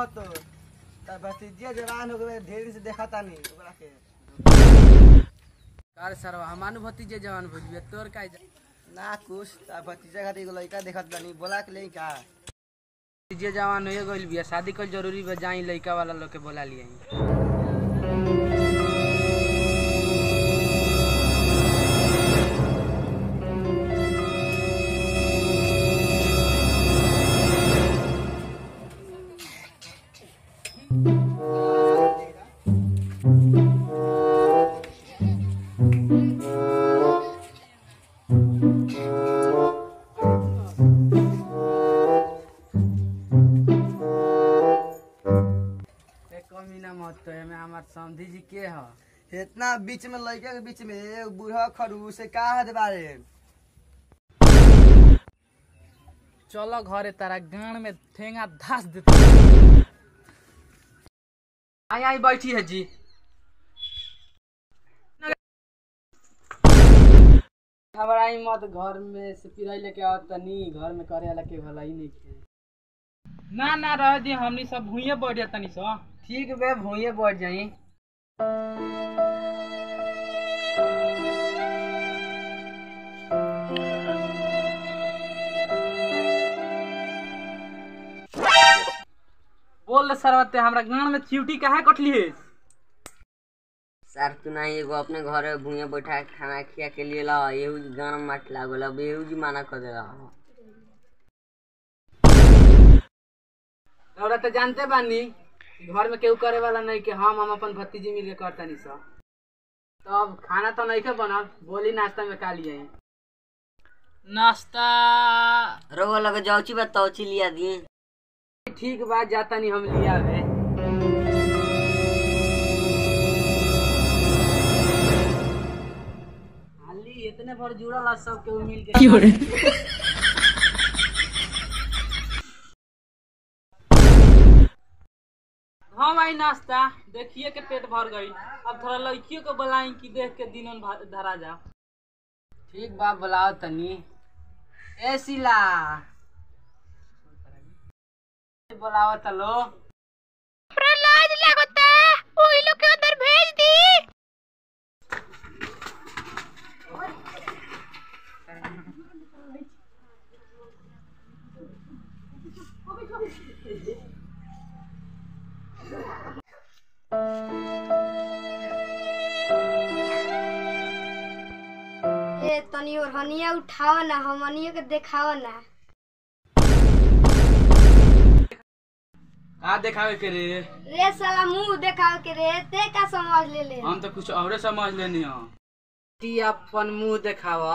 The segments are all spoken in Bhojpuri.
तो त भतीजिया जवान हो गए ढेर से देखा तानी ओकरा के कार सरवा हमानु भतीजे जवान भइल तोर का ना कुछ त भतीजा खातिर एगो लड़का देखत तानी बोला के ले का भतीजे जवान हो गइल बिया शादी कल जरूरी बा जाई लइका वाला लोग के बोला लिया एक कमीना मत तो एमे हमार समधी जी के ह इतना बीच में लड़का के बीच में एगो बूढ़ा खड़ूस से का हद बारे चलो घरे तारा गान में ठेंगा धास देते आई आई बैठी है जी घबराई मत घर में से पिराई लेके आओ तनी घर में करे वाला के भला ही नहीं खे ना ना रह दी हमनी सब भूइए बैठ जातनी सो ठीक बे भूये बैठ जाई बोल रे सरवते हमरा गान में चिवटी काहे कटली है सर तू नहीं एगो अपने घर में भूया बैठा के खाना खिया के लिए ला एहू जी गाना माट लागल अब एहू जी माना कर देला हमरा तो जानते बानी कि घर में केहू करे वाला नहीं कि हम हम अपन भतीजी मिल के करतनी सब तब खाना तो नहीं के बनल बोली नाश्ता में का लिए नाश्ता रोग लगे जाउची बा तौची लिया दी ठीक बात जाता नहीं हम लिया है हाली इतने भर जुड़ल है सब केहू मिल के हाँ भाई नाश्ता देखिए के पेट भर गई अब थोड़ा लड़कियों को बुलाई कि देख के दिनों भा- धरा जा ठीक बा बुलाओ तनी ए सिला बुलाओ तलो प्रहलाद लागता ओही लोग के अंदर भेज दी ए तनी और हनिया उठाओ ना हमनियो के देखाओ ना का देखावे के रे रे साला मुंह देखाओ के रे ते का समझ ले ले हम तो कुछ और समझ लेनी हो ती अपन मुंह देखावा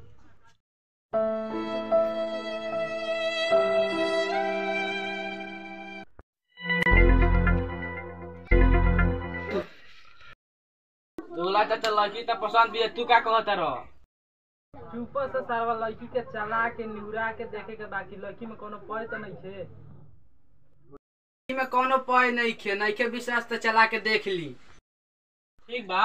दूल्हा चाचा लड़की तो पसंद भी है तू क्या कहता रह चुप से सारा लड़की के चला के निहुरा के देखे के बाकी लड़की में कोनो पय तो नहीं छे में कोनो पय नहीं खे नहीं के विश्वास तो चला के देख ली ठीक बा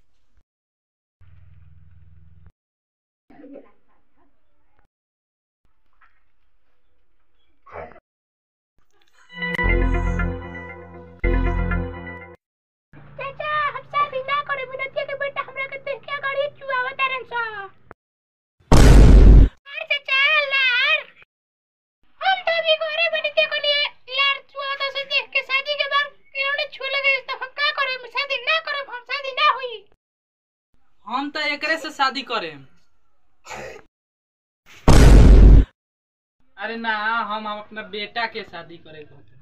चाचा हम शादी ना करे बिनतिया के बेटा हमरा के देख के गाड़ी चुआवा तारन सा अरे चाचा लार हम तो भी घरे बिनतिया को लिए लार चुआवा से देख के शादी के बाद इन्होंने छू लगे तो हम का करे शादी ना करे हम शादी ना हुई हम तो एकरे से शादी करे अरे ना हम हम अपना बेटा के शादी करे कहते